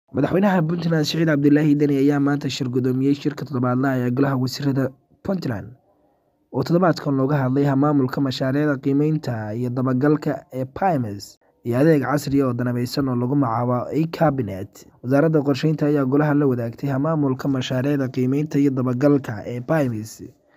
madaxweynaha puntland siciid cabdilaahi deni ayaa maanta shir gudoomiyey shirka toddobaadlaha ee golaha wasiirada puntland oo toddobaadkan looga hadlay maamulka mashaariicda qiimeynta iyo dabagalka ee pimes iyo adeeg casriya oo danabeysan oo lagu magacaabo e cabinet wasaaradda qorsheynta ayaa golaha la wadaagtay maamulka mashaariicda qiimeynta iyo dabagalka ee pimes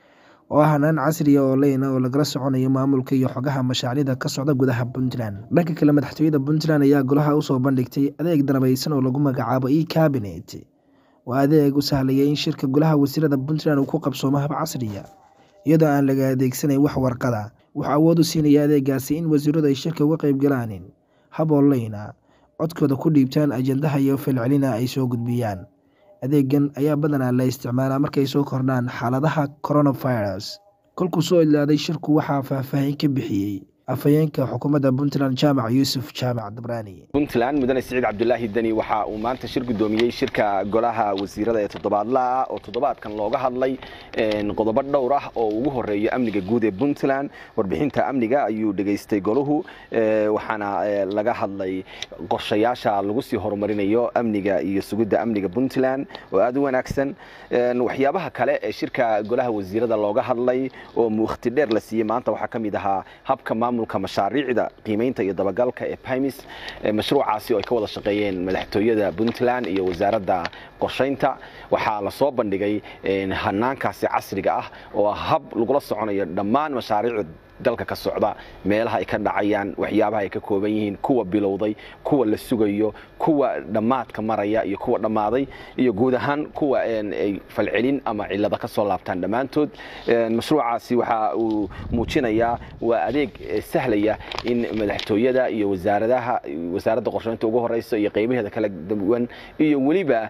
oo ah hanaan casriya oo leyna oo lagala soconayo maamulka iyo xogaha mashaariicda ka socda gudaha puntland dhanka kale madaxtooyada puntland ayaa golaha usoo bandhigtay adeeg danabeysan oo lagu magacaabo e cabinet waa adeeg u sahlaya in shirka golaha wasiirada puntland uu ku qabsoomo hab casriya iyadoo aan laga adeegsanayn wax warqada wuxuu awood u siinaya adeegaasi in wasiiradu ay shirka uga qayb galaan hab online ah codkooda ku dhiibtaan ajandaha iyo falcelina ay soo gudbiyaan adeegan ayaa badanaa la isticmaalaa markay soo kordhaan xaaladaha coronavirus kolkuu soo ilaaday shirku waxaa faahfaahin ka bixiyey afhayeenka xukuumadda puntland jaamac yuusuf jaamac dabraani puntland mudane siciid cabdulaahi deni waxa uu maanta shir gudoomiyey shirka golaha wasiirada ee toddobaadlaha oo toddobaadkan looga hadlay qodobo dhowr ah oo ugu horeeyo amniga guud ee puntland warbixinta amniga ayuu dhegaystay goluhu waxaana laga hadlay qorshayaasha lagu sii horumarinayo amniga iyo sugidda amniga puntland oo aada u wanaagsan waxyaabaha kale ee shirka golaha wasiirada looga hadlay oo mukhti dheer la siiyey maanta waxaa ka mid ahaa habka maamulka mashaariicda qiimeynta iyo dabagalka ee pimis mashruucaasi oo ay ka wada shaqeeyeen madaxtooyada puntland iyo wasaaradda qorsheynta waxaa lasoo bandhigay hanaankaasi casriga ah oo hab lagula soconayo dhammaan mashaariicda dalka ka socda meelaha ay ka dhacayaan waxyaabaha ay ka kooban yihiin kuwa bilowday kuwa la sugayo kuwa dhammaadka maraya iyo kuwa dhammaaday iyo guud ahaan kuwa ay falcelin ama cilada ka soo laabtaan dhammaantood mashruucaasi waxa uu muujinayaa waa adeeg sahlaya in madaxtooyada iyo wasaaradaha wasaaradda qorsheynta ugu horeysa iyo qaybaheeda kala duwan iyo weliba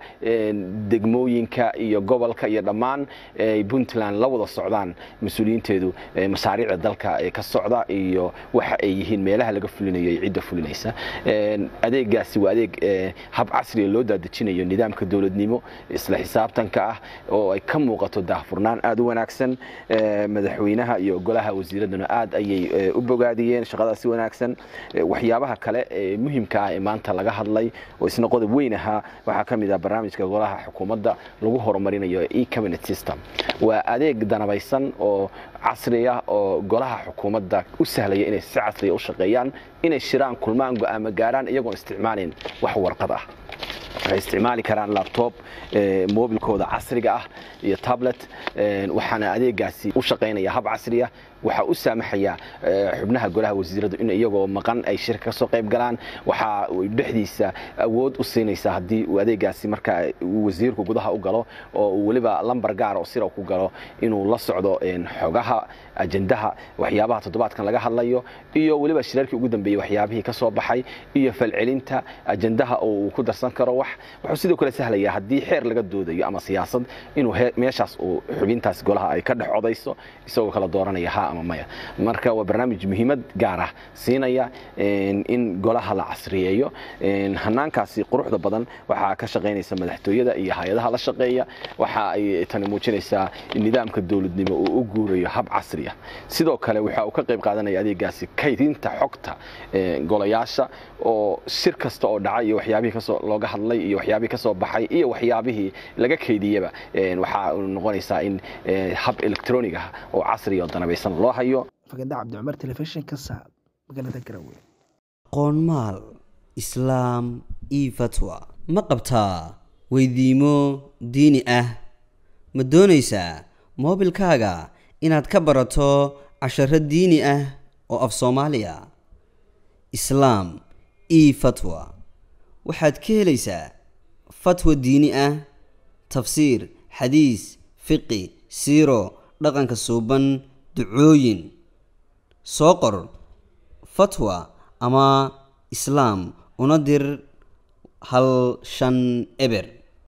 degmooyinka iyo gobolka iyo dhammaan ay puntland la wada socdaan mas-uuliyiinteedu mashaariicda dalka ka socda iyo waxa ay yihiin meelaha laga fulinayo iyo cidda fulinaysa adeegaasi waa adeeg hab casriga loo daadejinayo nidaamka dowladnimo isla xisaabtanka ah oo ay ka muuqato daahfurnaan aada u wanaagsan madaxweynaha iyo golaha wasiiraduna aad ayay u bogaadiyeen shaqadaasi wanaagsan waxyaabaha kale ee muhimka ah ee maanta laga hadlay oo isna qodob weyn ahaa waxaa ka mid ah barnaamijka golaha xukuumadda lagu horumarinayo e cabinet system waa adeeg danabaysan oo casri ah oo golaha xukuumadda u sahlaya inay si casriya u shaqeeyaan inay shiraan kulmaan go-aamo gaaraan iyagoon isticmaalayn wax warqad ah waxay isticmaali karaan labtob mobilkooda casriga ah iyo tablet waxaana adeegaasi u shaqaynaya hab casriya waxaa u saamaxaya xubnaha golaha wasiiradu in iyagoo maqan ay shirka kasoo qayb galaan waxaa dhexdiisa awood u siinaysa haddii uu adeegaasi markaa wasiirku gudaha u galo oo uu weliba lambar gaara oo sira ku galo inuu la socdo xogaha ajandaha waxyaabaha toddobaadkan laga hadlayo iyo weliba shirarkii ugu dambeeyey waxyaabihii ka soo baxay iyo falcelinta ajandaha oo uu ku darsan karo wax wuxuu sidoo kale sahlaya haddii xeer laga doodayo ama siyaasad inuu meeshaas uu xubintaas golaha ay ka dhex codayso isagoo kala dooranaya ha ama maya marka waa barnaamij muhiimad gaar ah siinaya in golaha la casriyeeyo hanaankaasi quruxda badan waxaa ka shaqaynaysa madaxtooyada iyo hay-adaha la shaqeeya waxa ay tani muujinaysaa nidaamka dowladnimo uu u guurayo hab casri ah sidoo kale waxa uu ka qayb qaadanaya adeegaasi kaydinta xogta golayaasha oo shir kasta oo dhacay iyo waxyaabihii kasoo looga hadlay iyo waxyaabihii kasoo baxay iyo waxyaabihii laga kaydiyaba waxaa noqonaysaa in hab electronic ah oo casri oo danabaysan loo hayo faganda cabdicumar telefishinka saab magaalada garowe qoonmaal islaam io fatwa ma qabtaa weydiimo diini ah ma doonaysaa moobilkaaga inaad ka barato casharo diini ah oo af soomaaliya islaam io fatwa waxaad ka helaysaa fatwa diini ah tafsiir xadiis fiqi siiro dhaqanka suuban ducooyin soo qor fatwa ama islaam una dir hal shan eber